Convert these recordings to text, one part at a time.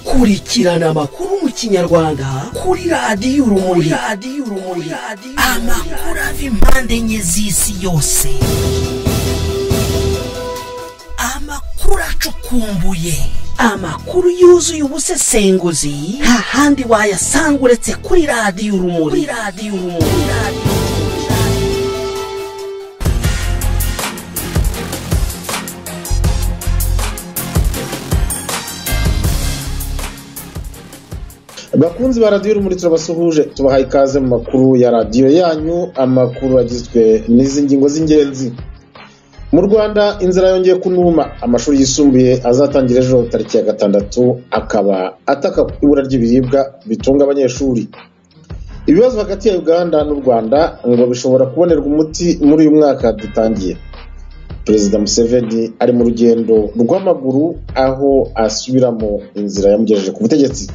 kurikirana amakuru mu kinyarwanda kuri radiyo urumuri radiyo urumuri amakuru ava impande enye z'isi yose amakuru acukumbuye amakuru yuzuye ubusesenguzi nta handi wayasanga uretse kuri radiyo urumuri kuri radiyo urumuri radiyo bakunzi ba radiyo urumuri turabasuhuje tubahaye ikaze mu makuru ya radiyo yanyu amakuru agizwe n'izi ngingo z'ingenzi mu rwanda inzara yongeye kunuma amashuri yisumbuye azatangira ejo tariki ya gatandatu akaba ataka ibura ry'ibiribwa bitunga abanyeshuri ibibazo hagati ya uganda n'u rwanda ngo bishobora kubonerwa umuti muri uyu mwaka dutangiye perezida museveni ari mu rugendo rw'amaguru aho asubiramo inzira yamugejeje ku butegetsi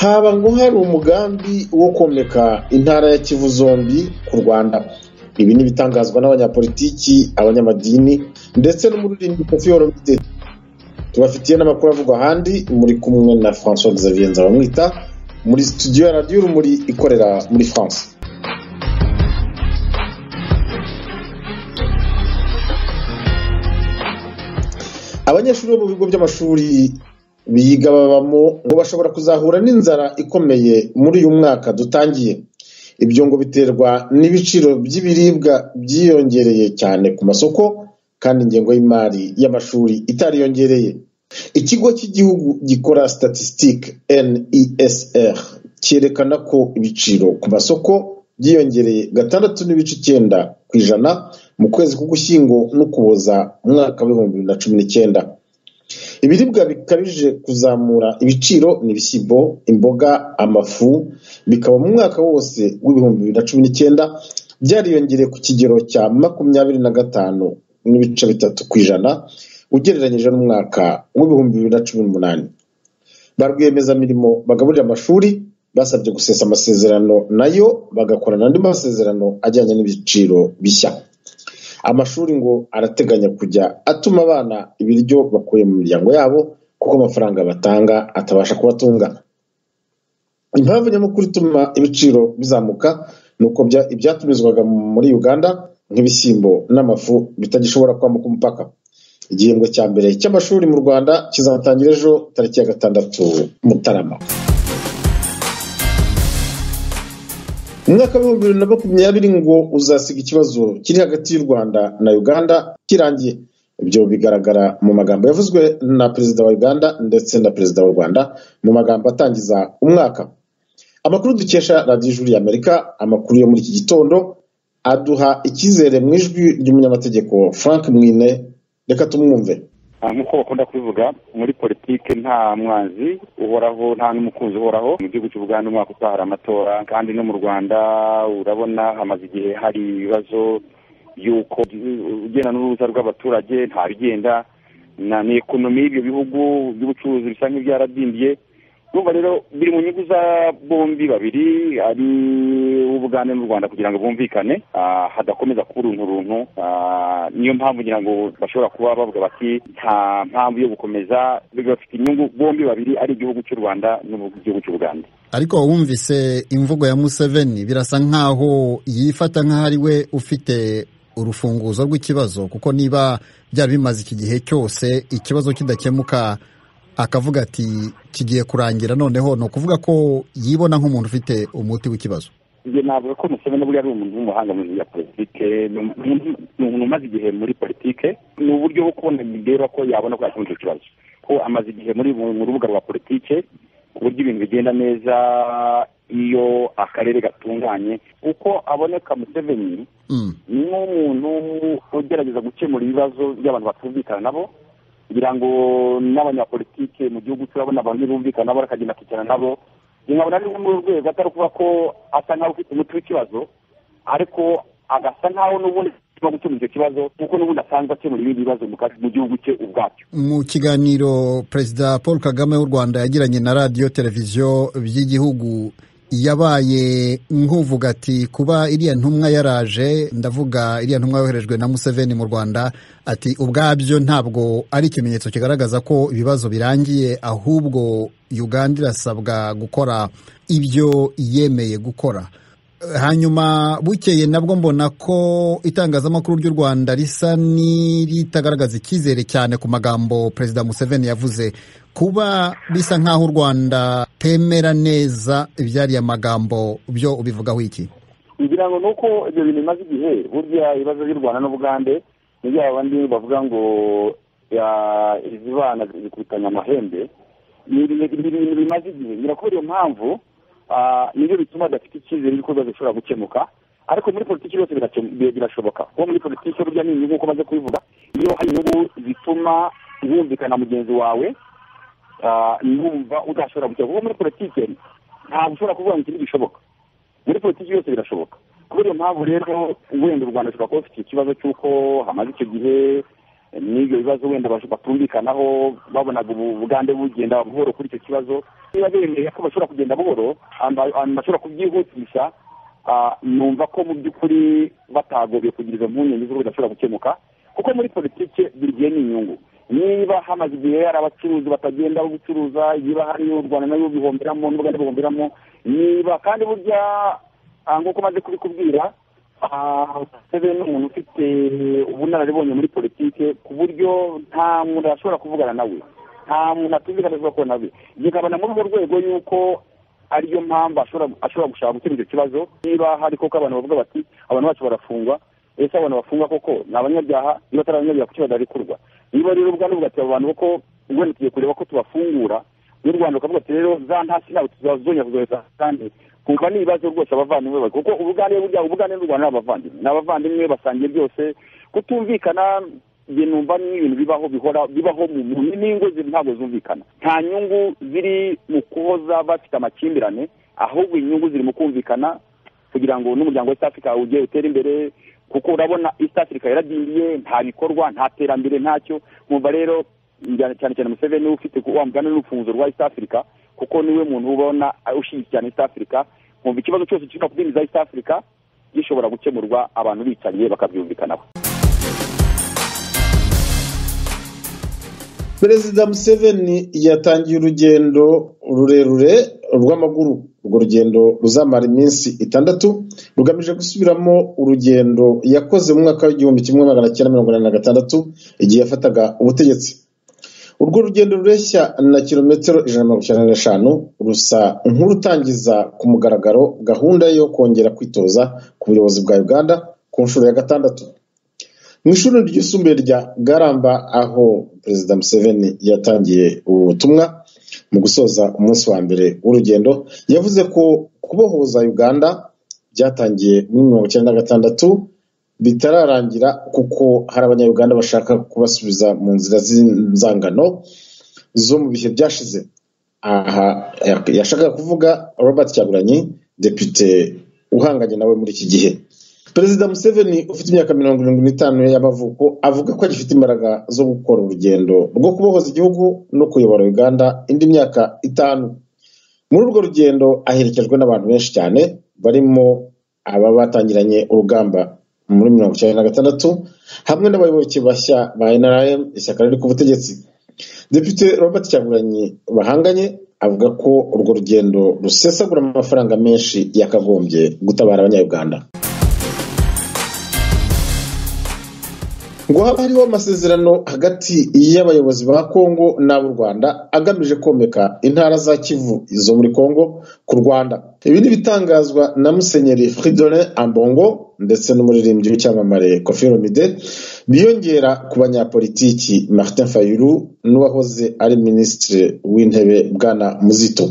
haba ngo hari umugambi wo komeka intara ya kivu zombi ku rwanda ibi ni ibitangazwa n'abanyapolitiki abanyamadini ndetse n'umuririmbyi kofi oromide tubafitiye n'amakuru avugwa ahandi muri kumwe na francois xavier nzabamwita muri studio ya radiyo urumuri ikorera muri france abanyeshuri bo mu bigo by'amashuri biga babamo ngo bashobora kuzahura n'inzara ikomeye muri uyu mwaka dutangiye ibyo ngo biterwa n'ibiciro by'ibiribwa byiyongereye cyane ku masoko kandi ingengo y'imari y'amashuri itariyongereye ikigo cy'igihugu gikora statistic nesr cyerekana ko ibiciro ku masoko byiyongereye gatandatu n'ibice icyenda ku ijana mu kwezi k'ugushyingo n'ukuboza umwaka w'ibihumbi bibiri na cumi n'icyenda ibiribwa bikabije kuzamura ibiciro ni ibishyimbo imboga amafu bikaba mu mwaka wose w'ibihumbi bibiri na cumi n'icyenda byariyongereye ku kigero cya makumyabiri na gatanu n'ibice bitatu ku ijana ugereranyije n'umwaka w'ibihumbi bibiri na cumi n'umunani ba rwiyemezamirimo bagaburira amashuri basabye gusesa amasezerano nayo bagakorana andi masezerano ajyanye n'ibiciro bishya amashuri ngo arateganya kujya atuma abana ibiryo bakuye mu miryango yabo kuko amafaranga batanga atabasha kubatunga impamvu nyamukuru ituma ibiciro bizamuka ni uko ibyatumizwaga muri uganda nk'ibishyimbo n'amafu bitagishobora kwambuka umupaka igihembwe cya mbere cy'amashuri mu rwanda kizatangira ejo tariki ya gatandatu mutarama umwaka w'ibihumbi bibiri na makumyabiri ngo uzasiga ikibazo kiri hagati y'u rwanda na uganda kirangiye ibyo bigaragara mu magambo yavuzwe na perezida wa uganda ndetse na perezida w'u rwanda mu magambo atangiza umwaka amakuru dukesha radiyo ijuru y'amerika amakuru yo muri iki gitondo aduha icyizere mu ijwi ry'umunyamategeko frank mwine reka tumwumve nk'uko bakunda kubivuga muri politiki nta mwanzi uhoraho nta n'umukunzi uhoraho mu gihugu cy'u Buganda umwaka utaha hari amatora kandi no mu rwanda urabona hamaze igihe hari ibibazo y'uko ugenda n'uruza rw'abaturage nta bigenda ni ekonomi y'ibyo bihugu by'ubucuruzi bisa nk'ibyaradindiye urumva rero biri mu nyungu za bombi babiri ari ubugande n'u rwanda kugira ngo bumvikane hadakomeza kuba urunturuntu niyo mpamvu ngira ngo bashobora kuba bavuga bati nta mpamvu yo gukomeza bafite inyungu bombi babiri ari igihugu cy'u rwanda n'igihugu cy'u bugande ariko wumvise imvugo ya museveni birasa nk'aho yifata nk'aho ari we ufite urufunguzo rw'ikibazo kuko niba byari bimaze iki gihe cyose ikibazo kidakemuka akavuga ati kigiye kurangira noneho ni ukuvuga ko yibona nk'umuntu ufite umuti w'ikibazo njye navuga ko museveni buriya ari umuntu w'umuhanga mu bintu bya politike ni umuntu umaze igihe muri politike ni uburyo bwo kubona bireba ko yabona ko yakemura icyo kibazo ko amaze igihe muri mu rubuga rwa politike ku buryo ibintu bigenda neza iyo akarere gatunganye uko aboneka museveni ni nk'umuntu ugerageza gukemura ibibazo by'abantu batumvikana nabo kugira ngo n'abanyapolitike mu gihugu turabona abantu bumvikana nabo bakagenda kwicara nabo nkabona ari muri rwego atari ukuvuga ko asa nkaho ufite umuti w'ikibazo ariko agasa nkaho n'ubundi gutuma gukemura icyo kibazo kuko n'ubundi asanzwe akemura ibindi bibazo mu gihugu cye ubwacyo mu kiganiro perezida paul kagame w'u rwanda yagiranye na radiyo televiziyo by'igihugu yabaye nk'uvuga ati kuba iriya ntumwa yaraje ndavuga iriya ntumwa yoherejwe na museveni mu rwanda ati ubwabyo ntabwo ari ikimenyetso kigaragaza ko ibibazo birangiye ahubwo uganda irasabwa gukora ibyo yemeye gukora hanyuma bukeye nabwo mbona ko itangazamakuru ry'u rwanda risa n'iritagaragaza icyizere cyane ku magambo perezida museveni yavuze kuba bisa nk'aho u rwanda temera neza ibyariya magambo byo ubivugaho iki kugira ngo ni uko ibyo bintu bimaze igihe burya ibibazo by'u rwanda n'ubugande ni bya bandi bavuga ngo izibana zikubitanya amahembe ni ibintu bimaze igihe birakubera iyo mpamvu nibyo bituma adafite icyizere y'uko ibibazo bishobora gukemuka ariko muri politiki byose birashoboka kuko muri politiki burya ni inyungu uko umaze kubivuga iyo hari inyungu zituma wumvikana mugenzi wawe numva udashobora gukemura kuko muri politiki ntabwo ushobora kuvuga ngo ikindi gishoboka muri politiki byose birashoboka kubera iyo mpamvu rero wenda u rwanda rushobora kuba rufite ikibazo cy'uko hamaze icyo gihe n'ibyo bibazo wenda batumvikanaho babonaga ubugande bugenda buhoro kuri icyo kibazo niba bemeye ko bashobora kugenda buhoro ahantu bashobora kubyihutisha numva ko mu by'ukuri batagobye kugira izo mpungenge z'uko bidashobora gukemuka kuko muri politiki buri gihe ni inyungu niba hamaze igihe hari abacuruzi batagenda gucuruza niba hari u rwanda nayo bihomberamo n'ubugande buhomberamo niba kandi burya nk'uko umaze kubikubwira sebe ni umuntu ufite ubunararibonye muri politiki ku buryo nta muntu ashobora kuvugana nawe nta muntu atumvikana avuga ko nawe bikabona muri urwo rwego y'uko ariyo mpamvu ashobora gushaka gukemura icyo kibazo niba hari koko abantu bavuga bati abantu bacu barafungwa ese abantu bafungwa koko ni abanyabyaha niba atari abanyabyaha kuki badarikurwa niba rero ubwandu bugati abantu kuko wenda tugiye kureba ko tubafungura n'u rwanda rukavuga ati rero za ntasi ntabwo tuzazongera kuzohereza kandi kumva ni ibibazo rwose abavandimwe baba kuko ubugande burya ubugande n'u rwanda ni abavandimwe ni abavandimwe basangiye byose kutumvikana njye numva ni ibintu bibaho bihora bibaho mu n'ingo ntabwo zumvikana nta nyungu ziri mu kuhoza bafite amakimbirane ahubwo inyungu ziri mu kumvikana kugira ngo n'umuryango w'east africa ugere utere imbere kuko urabona east africa yaradindiye nta bikorwa nta terambere ntacyo mwumva rero cyane cyane museveni ufite wa mugani n'urufunguzo rwa east africa kuko niwe muntu ubona ushyigikiye east africa mwumva ikibazo cyose gishobora kubinjiza east africa gishobora gukemurwa abantu bicanye bakabyumvikanaho perezida museveni yatangiye urugendo rurerure rw'amaguru urwo rugendo ruzamara iminsi itandatu rugamije gusubiramo urugendo yakoze mu mwaka w'igihumbi kimwe magana cyenda mirongo inani na gatandatu igihe yafataga ubutegetsi urwo rugendo rureshya na kilometero ijana na mirongo icyenda n'eshanu rusa nk'urutangiza ku mugaragaro gahunda yo kongera kwitoza ku buyobozi bwa uganda ku nshuro ya gatandatu mu ishuri ryisumbuye rya garamba aho perezida museveni yatangiye ubutumwa mu gusoza umunsi wa mbere w'urugendo yavuze ko kubohoza uganda byatangiye muri mirongo icyenda na gatandatu bitararangira kuko hari abanyayuganda bashaka kubasubiza mu nzira z'inzangano zo mu bihe byashize aha yashakaga kuvuga robert cyaguranyi depite uhanganye nawe muri iki gihe perezida museveni ufite imyaka mirongo irindwi n'itanu y'amavuko avuga ko agifite imbaraga zo gukora urugendo rwo kubohoza igihugu no kuyobora uganda indi myaka itanu muri urwo rugendo aherekejwe n'abantu benshi cyane barimo aba batangiranye urugamba muri mirongo icyenda na gatandatu hamwe n'abayoboke bashya ba nrm ishyaka riri ku butegetsi depite robert cyaguranyi bahanganye avuga ko urwo rugendo rusesagura amafaranga menshi yakagombye gutabara abanyayuganda ngo haba hariho amasezerano hagati y'abayobozi ba kongo n'ab'u rwanda agamije komeka intara za kivu zo muri kongo ku rwanda ibi ni ibitangazwa na musenyeri fridolin ambongo ndetse n'umuririmbyi w'icyamamare kofi romide biyongera ku banyapolitiki martin fayulu n'uwahoze ari minisitiri w'intebe bwana muzito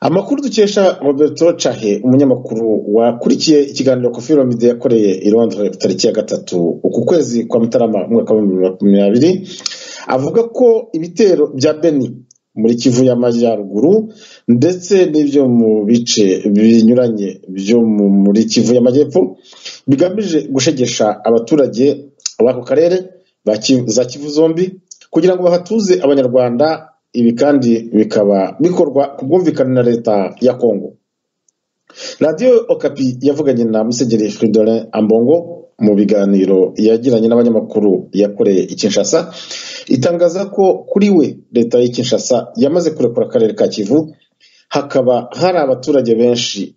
amakuru dukesha roberto cahe umunyamakuru wakurikiye ikiganiro kofi romide yakoreye i londres tariki ya gatatu uku kwezi kwa mutarama umwaka w'ibihumbi makumyabiri abiri avuga ko ibitero bya beni muri kivu y'amajyaruguru ndetse n'ibyo mu bice binyuranye byo muri kivu y'amajyepfo bigamije gushegesha abaturage b'ako karere za kivu zombi kugira ngo bahatuze abanyarwanda ibi kandi bikaba bikorwa ku bwumvikane na leta ya kongo radiyo okapi yavuganye na musenyeri Fridolin ambongo mu biganiro yagiranye n'abanyamakuru yakoreye i kinshasa itangaza ko kuri we leta ya kinshasa yamaze kurekura akarere ka kivu hakaba hari abaturage benshi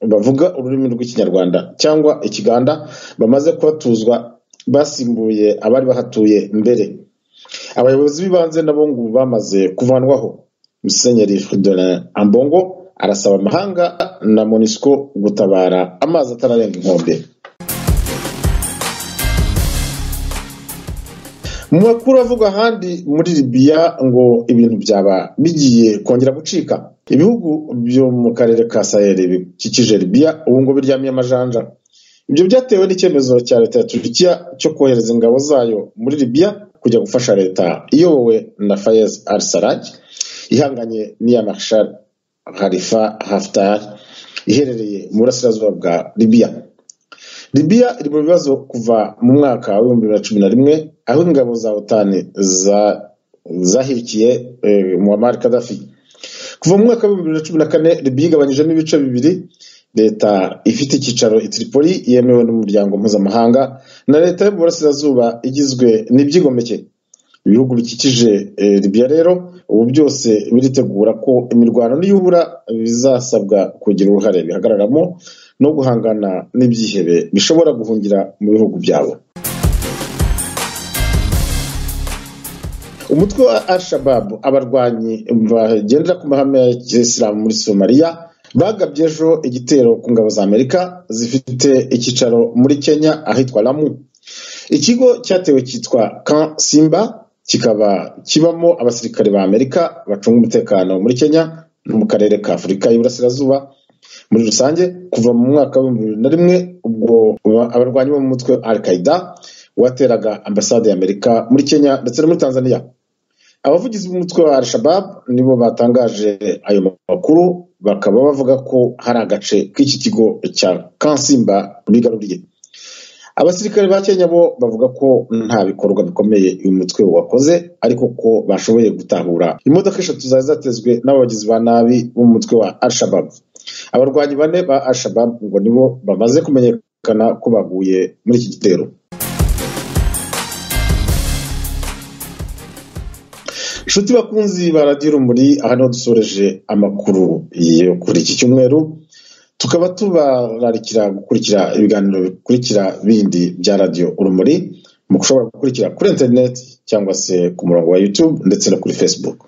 bavuga ururimi rw'ikinyarwanda cyangwa ikiganda bamaze kubatuzwa basimbuye abari bahatuye mbere abayobozi b'ibanze nabo ngo bamaze kuvanwaho musenyeri fridolin ambongo arasaba amahanga na monisco gutabara amazi atararenga inkombe mu makuru avugwa ahandi muri libiya ngo ibintu byaba bigiye kongera gucika ibihugu byo mu karere ka sahel bikikije libiya ubu ngo biryamiye amajanja ibyo byatewe n'icyemezo cya leta ya turukiya cyo kohereza ingabo zayo muri libiya kujya gufasha leta iyobowe na fayez al saraj ihanganye n'iya marshal harifa haftar iherereye mu burasirazuba bwa libiya libiya iri mu bibazo kuva mu mwaka w'ibihumbi bibiri na cumi na rimwe aho ingabo za otani zahikiye muammar kadafi kuva mu mwaka w'ibihumbi bibiri na cumi na kane libiya igabanyijemo ibice bibiri leta ifite icyicaro i Tripoli yemewe n'umuryango mpuzamahanga na leta yo mu burasirazuba igizwe n'ibyigomeke ibihugu bikikije Libya rero ubu byose biritegura ko imirwano n'iyubura bizasabwa kugira uruhare bihagararamo no guhangana n'ibyihebe bishobora guhungira mu bihugu byabo umutwe wa al-shababu abarwanyi bagendera ku mahame ya kisilamu muri somaliya bagabye ejo igitero ku ngabo za amerika zifite icyicaro muri kenya ahitwa lamu ikigo cyatewe cyitwa kan simba kikaba kibamo abasirikare ba amerika bacunga umutekano muri kenya no mu karere ka afurika y'iburasirazuba muri rusange kuva mu mwaka w'ibihumbi bibiri na rimwe ubwo abarwanyi bo mu mutwe al qaida wateraga ambasade ya amerika muri kenya ndetse no muri tanzania abavugizi b'umutwe wa al-shabab nibo batangaje ayo makuru bakaba bavuga ko hari agace k'iki kigo cya kansimba bigaruriye abasirikare ba kenya bo bavuga ko nta bikorwa bikomeye uyu mutwe wakoze ariko ko bashoboye gutahura imodoka eshatu zari zatezwe n'abagizi ba nabi b'umutwe wa al-shabab abarwanyi bane ba al-shabab ngo nibo bamaze kumenyekana ko baguye muri iki gitero inshuti bakunzi ba radiyo rumuri aha niho dusoreje amakuru yo kuri iki cyumweru tukaba tubararikira gukurikira ibiganiro bikurikira bindi bya radiyo urumuri mushobora gukurikira kuri interineti cyangwa se ku murongo wa yutube ndetse no kuri fesibuku